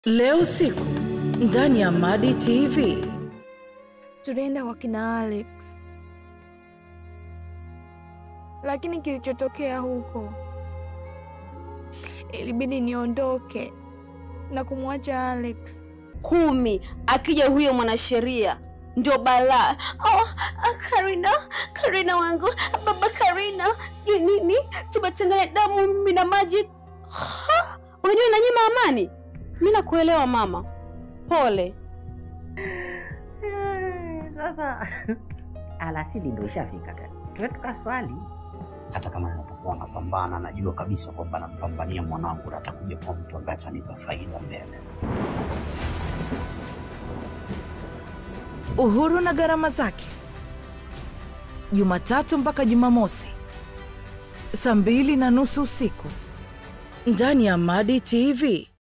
Leo usiku ndani ya Madi TV. Tulienda kwa kina Alex, lakini kilichotokea huko ilibidi niondoke na kumwacha Alex. kumi akija huyo mwanasheria ndio balaa. Oh, ah, Karina, Karina wangu, baba Karina, sijui nini, tumechanganya damu mimi na maji. Ha! Unajua inanyima amani. Mi nakuelewa mama, pole. Sasa alasili ndo ishafika, tuwe tukaswali. hata kama ninapokuwa napambana najua kabisa kwamba nampambania mwanangu na atakuja kwa mtu ambaye atanipa faida mbele. Uhuru na gharama zake, Jumatatu mpaka Jumamosi saa mbili na nusu usiku ndani ya Madi TV.